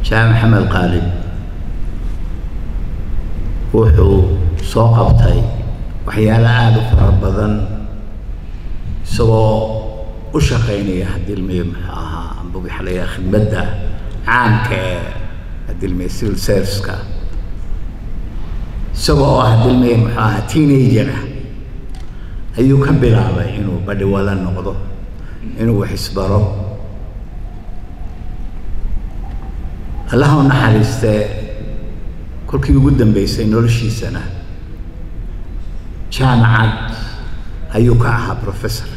jaamac maxamed qaalib wuxuu soo qabtay waxyaalo aada u fara badan isagoo u shaqaynaya hadilmiye muxuu ahaa amba waxaa la yidhaha khidmadda caamka ee hadilmiye civil serviceka isagoo oo hadilmiye muxuu ahaa teenager ah ayuu ka bilaabay inuu badhiwala noqdo inuu wax isbaro allaha u naxariistee kolkii ugu dambeysay noloshiisana jaamacad ayuu ka ahaa professor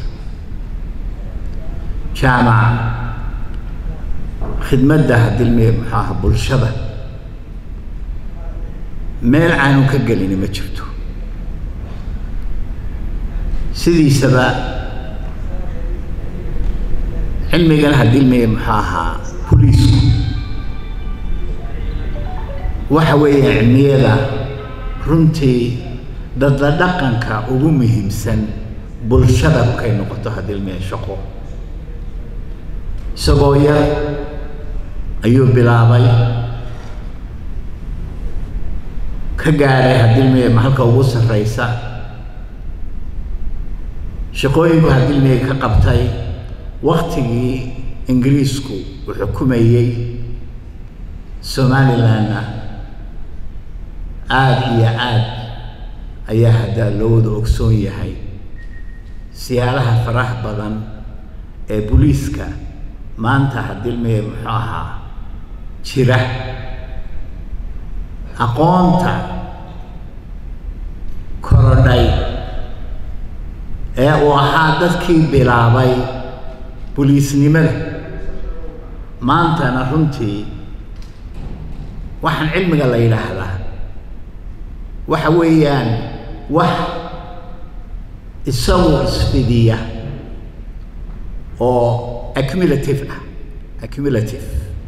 jaamac khidmadda hadilmiye muxuu ahaa bulshada meel aanu ka gelini ma jirto sidiisaba cilmigan hadilmiye muxuu ahaa boliisku waxa weeye cilmiyada runtii dadla dhaqanka ugu muhiimsan bulshada markay noqoto hadilmiye shaqo isagoo yar ayuu bilaabay ka gaadhay hadilmiye halka ugu sarreysa shaqooyinku hadilmiye ka qabtay waktigii ingiriisku uu xukumayey somalilandna aada iyo aad ayaa haddaa loo wada ogsoon yahay siyaalaha faraha badan ee booliiska maanta hadilmiye muxuu ahaa jira aqoonta korodhay ee uu ahaa dadkii bilaabay boliisnimada maantana runtii waxaan cilmiga la yidhaahdaa waxa weeyaan wax isagu isfidiya oo accumulative ah accumulative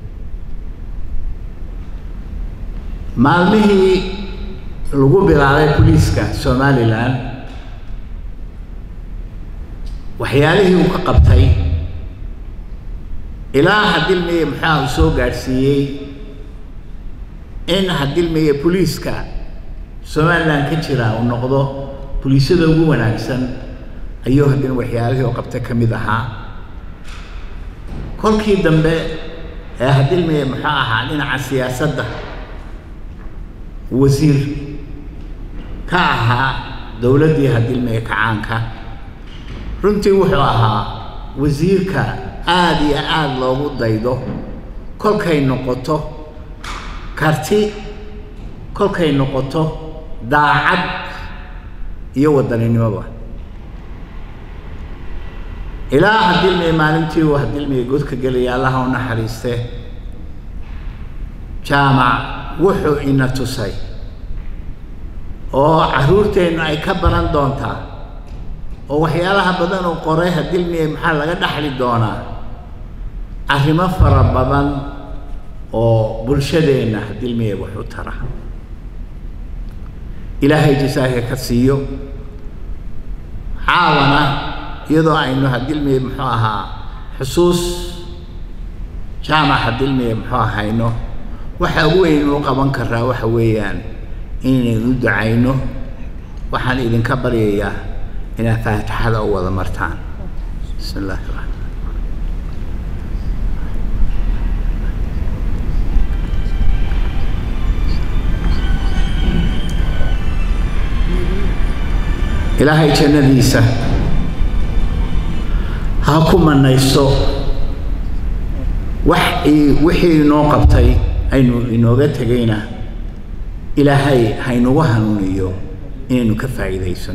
maalmihii lagu bilaabay boliiska somaliland waxyaalihii uu ka qabtay ilaa hadilmiye maxaa uu soo gaadhsiiyey in hadilmiye boliiska somaliland ka jira uu noqdo boliisyada ugu wanaagsan ayuu haddina waxyaalihii oo qabta ka mid ahaa kolkii dambe ee hadilmiye muxuu ahaa dhinaca siyaasadda wasiir ka ahaa dowladdii hadilmiye kacaanka runtii wuxuu ahaa wasiirka aada iyo aada loogu daydo kolkay noqoto karti kolkay noqoto daacad iyo wadaninimoba ilaa hadilmiye maalintii uu hadilmiye godka gelaya allaha u naxariiste jaamac wuxuu ina tusay oo carruurteennu ay ka baran doontaa oo waxyaalaha badan uu qoray hadilmiye maxaa laga dhaxli doonaa arrimo fara badan oo bulshadeenna hadilmiye wax u tara ilaahay jasaaka ka siiyo caawana iyadoo aynu hadilmiye muxuu ahaa xusuus jaamac hadilmiye muxuu ahayno waxa ugu weyn inuu qaban karaa waxa weeyaan inaynu u ducayno waxaan idinka baryayaa inaad faatixada u wada martaan bismi illahi raxmaan ilaahay jannadiisa ha ku manayso wax wixii inoo qabtay aynu inooga tegayna ilaahay haynugu hanuuniyo inaynu ka faa'iidaysano